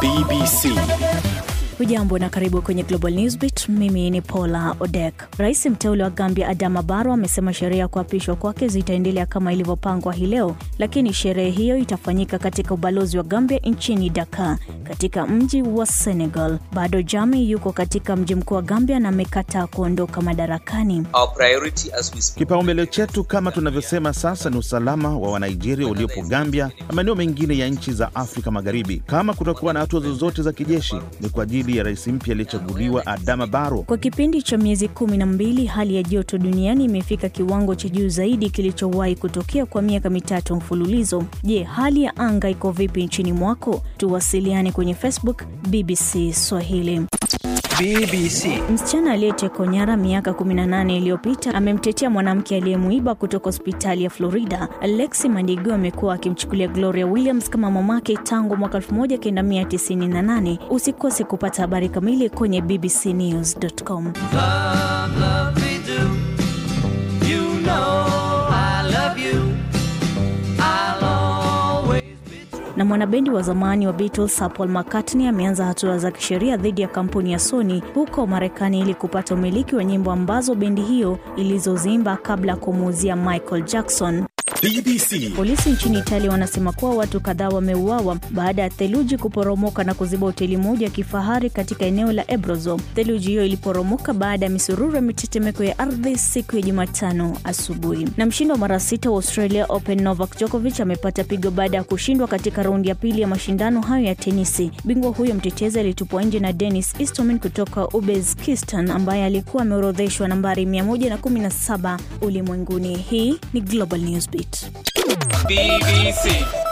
BBC. Hujambo na karibu kwenye Global Newsbeat. Mimi ni Paula Odek. Rais mteule wa Gambia Adama Barrow amesema sherehe ya kuapishwa kwake zitaendelea kama ilivyopangwa hii leo, lakini sherehe hiyo itafanyika katika ubalozi wa Gambia nchini Dakar, katika mji wa Senegal. Bado Jami yuko katika mji mkuu wa Gambia na amekataa kuondoka madarakani. Our priority as we speak Kipaumbele chetu kama tunavyosema sasa ni usalama wa Wanigeria uliopo Gambia na maeneo mengine ya nchi za Afrika Magharibi. Kama kutakuwa na hatua zozote za kijeshi, ni kwa ajili ya rais mpya aliyechaguliwa Adama Barrow. Kwa kipindi cha miezi kumi na mbili hali ya joto duniani imefika kiwango cha juu zaidi kilichowahi kutokea kwa miaka mitatu mfululizo. Je, hali ya anga iko vipi nchini mwako? Tuwasiliane kwenye Facebook BBC Swahili. BBC. Msichana aliyetekwa nyara miaka 18 iliyopita amemtetea mwanamke aliyemuiba kutoka hospitali ya Florida. Alexi Mandigo amekuwa akimchukulia Gloria Williams kama mamake tangu mwaka 1998. Usikose kupata habari kamili kwenye bbcnews.com. love, love me do. You know I love you. I'll always be true. Na mwanabendi wa zamani wa Beatles Sir Paul McCartney ameanza hatua za kisheria dhidi ya kampuni ya Sony huko Marekani ili kupata umiliki wa nyimbo ambazo bendi hiyo ilizozimba kabla ya kumuuzia Michael Jackson. BBC. Polisi nchini Italia wanasema kuwa watu kadhaa wameuawa baada ya theluji kuporomoka na kuziba hoteli moja ya kifahari katika eneo la Abruzzo. Theluji hiyo iliporomoka baada ya misururu ya mitetemeko ya ardhi siku ya Jumatano asubuhi. Na mshindi wa mara sita wa Australia Open Novak Djokovic amepata pigo baada ya kushindwa katika raundi ya pili ya mashindano hayo ya tenisi. Bingwa huyo mtetezi alitupwa nje na Dennis Istomin kutoka Uzbekistan ambaye alikuwa ameorodheshwa nambari 117 ulimwenguni. Hii ni Global Newsbeat. BBC.